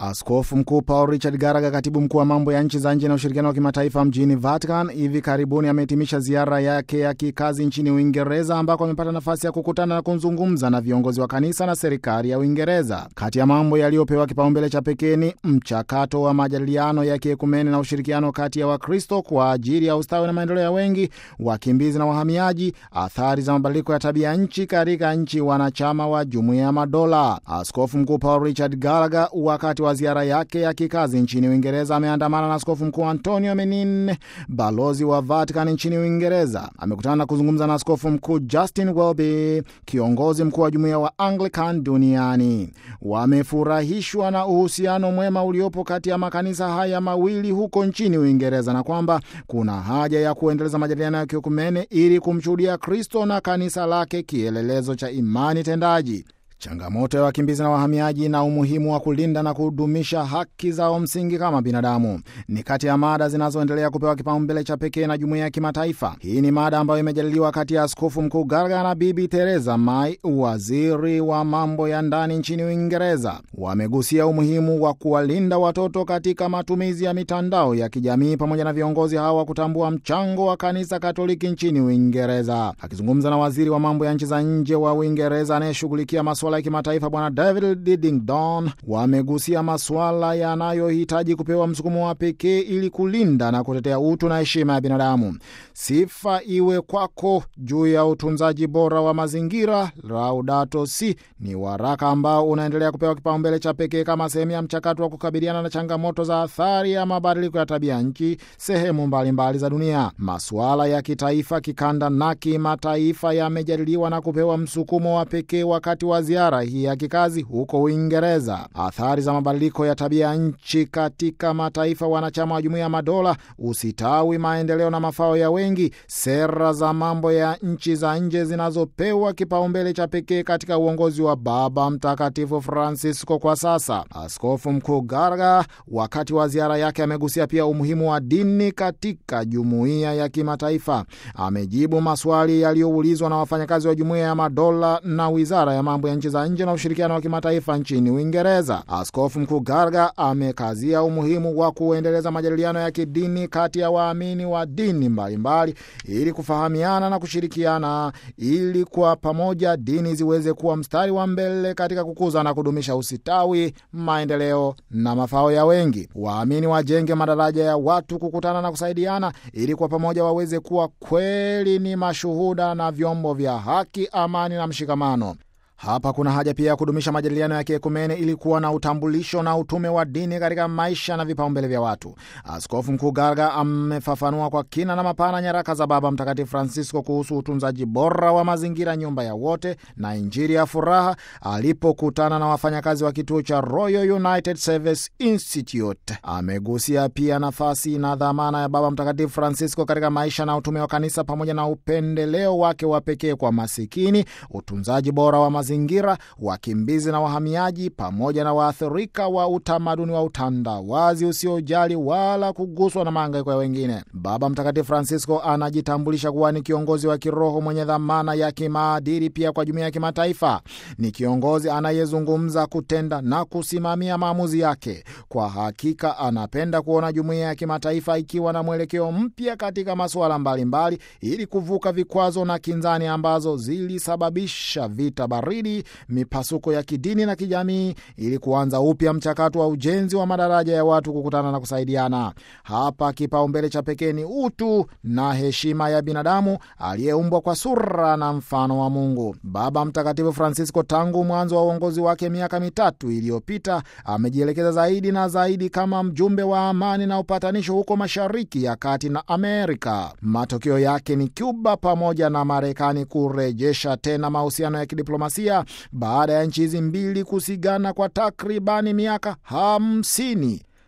Askofu Mkuu Paul Richard Garaga, katibu mkuu wa mambo ya nchi za nje na ushirikiano wa kimataifa mjini Vatican, hivi karibuni amehitimisha ziara yake ya kikazi nchini Uingereza, ambako amepata nafasi ya kukutana na kuzungumza na viongozi wa kanisa na serikali ya Uingereza. Kati ya mambo yaliyopewa kipaumbele cha pekee ni mchakato wa majadiliano ya kiekumene na ushirikiano kati ya Wakristo kwa ajili ya ustawi na maendeleo ya wengi, wakimbizi na wahamiaji, athari za mabadiliko ya tabia nchi katika nchi wanachama wa Jumuiya ya Madola. Askofu Mkuu Paul Richard Garaga wakati wa ziara yake ya kikazi nchini Uingereza ameandamana na askofu mkuu Antonio Menin, balozi wa Vatican nchini Uingereza. Amekutana na kuzungumza na askofu mkuu Justin Welby, kiongozi mkuu wa jumuiya wa Anglican duniani. Wamefurahishwa na uhusiano mwema uliopo kati ya makanisa haya mawili huko nchini Uingereza na kwamba kuna haja ya kuendeleza majadiliano ya kiekumene ili kumshuhudia Kristo na kanisa lake kielelezo cha imani tendaji changamoto ya wakimbizi na wahamiaji na umuhimu wa kulinda na kudumisha haki zao msingi kama binadamu ni kati ya mada zinazoendelea kupewa kipaumbele cha pekee na jumuiya ya kimataifa. Hii ni mada ambayo imejadiliwa kati ya askofu mkuu Garaga na Bibi Theresa May, waziri wa mambo ya ndani nchini Uingereza. Wamegusia umuhimu wa kuwalinda watoto katika matumizi ya mitandao ya kijamii pamoja na viongozi hawa kutambua mchango wa kanisa Katoliki nchini Uingereza. Akizungumza na waziri wa mambo ya nchi za nje wa Uingereza anayeshughulikia masuala ya kimataifa Bwana David Didington, wamegusia masuala yanayohitaji kupewa msukumo wa pekee ili kulinda na kutetea utu na heshima ya binadamu. Sifa iwe kwako juu ya utunzaji bora wa mazingira. Laudato Si ni waraka ambao unaendelea kupewa kipaumbele cha pekee kama sehemu ya mchakato wa kukabiliana na changamoto za athari ya mabadiliko ya tabia nchi sehemu mbalimbali mbali za dunia. Masuala ya kitaifa, kikanda na kimataifa yamejadiliwa na kupewa msukumo wa pekee wakati wa ziara hii ya kikazi huko Uingereza. Athari za mabadiliko ya tabia nchi katika mataifa wanachama wa Jumuiya ya Madola, usitawi, maendeleo na mafao ya wengi, sera za mambo ya nchi za nje zinazopewa kipaumbele cha pekee katika uongozi wa Baba Mtakatifu Francisco kwa sasa. Askofu Mkuu Garaga wakati wa ziara yake amegusia pia umuhimu wa dini katika jumuiya ya kimataifa. Amejibu maswali yaliyoulizwa na wafanyakazi wa Jumuiya ya Madola na Wizara ya mambo ya nchi za nje na ushirikiano wa kimataifa nchini Uingereza. Askofu Mkuu Garaga amekazia umuhimu wa kuendeleza majadiliano ya kidini kati ya waamini wa dini mbalimbali ili kufahamiana na kushirikiana ili kwa pamoja dini ziweze kuwa mstari wa mbele katika kukuza na kudumisha usitawi, maendeleo na mafao ya wengi. Waamini wajenge madaraja ya watu kukutana na kusaidiana ili kwa pamoja waweze kuwa kweli ni mashuhuda na vyombo vya haki, amani na mshikamano. Hapa kuna haja pia ya kudumisha majadiliano ya kiekumene ili kuwa na utambulisho na utume wa dini katika maisha na vipaumbele vya watu. Askofu Mkuu Garaga amefafanua kwa kina na mapana nyaraka za Baba Mtakatifu Francisco kuhusu utunzaji bora wa mazingira, nyumba ya wote na Injili ya furaha, alipokutana na wafanyakazi wa kituo cha Royal United Service Institute. Amegusia pia nafasi na dhamana ya Baba Mtakatifu Francisco katika maisha na utume wa kanisa pamoja na upendeleo wake wa pekee kwa masikini, utunzaji bora wa mazingira zingira wakimbizi na wahamiaji pamoja na waathirika wa utamaduni wa utandawazi usiojali wala kuguswa na mahangaiko ya wengine. Baba Mtakatifu Francisco anajitambulisha kuwa ni kiongozi wa kiroho mwenye dhamana ya kimaadili pia kwa jumuiya ya kimataifa. Ni kiongozi anayezungumza, kutenda na kusimamia maamuzi yake. Kwa hakika, anapenda kuona jumuiya ya kimataifa ikiwa na mwelekeo mpya katika masuala mbalimbali ili kuvuka vikwazo na kinzani ambazo zilisababisha vita baridi mipasuko ya kidini na kijamii ili kuanza upya mchakato wa ujenzi wa madaraja ya watu kukutana na kusaidiana. Hapa kipaumbele cha pekee ni utu na heshima ya binadamu aliyeumbwa kwa sura na mfano wa Mungu. Baba Mtakatifu Francisco, tangu mwanzo wa uongozi wake miaka mitatu iliyopita, amejielekeza zaidi na zaidi kama mjumbe wa amani na upatanisho huko Mashariki ya Kati na Amerika. Matokeo yake ni Cuba pamoja na Marekani kurejesha tena mahusiano ya kidiplomasia baada ya nchi hizi mbili kusigana kwa takribani miaka hamsini.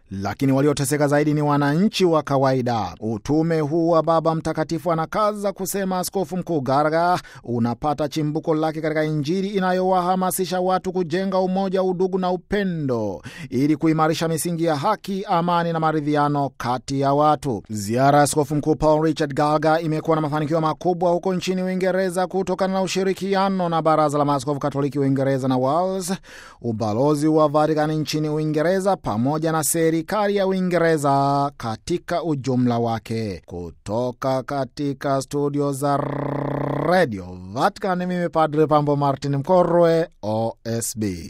lakini walioteseka zaidi ni wananchi wa kawaida. Utume huu wa Baba Mtakatifu anakaza kusema Askofu Mkuu Garaga unapata chimbuko lake katika Injili inayowahamasisha watu kujenga umoja, udugu na upendo ili kuimarisha misingi ya haki, amani na maridhiano kati ya watu. Ziara ya Askofu Mkuu Paul Richard Gallagher imekuwa na mafanikio makubwa huko nchini Uingereza kutokana na ushirikiano na Baraza la Maaskofu Katoliki Uingereza na Wales, ubalozi wa Vatikani nchini Uingereza pamoja na serikali ya Uingereza katika ujumla wake. Kutoka katika studio za Radio Vatican, mimi Padre Pambo Martin Mkorwe, OSB.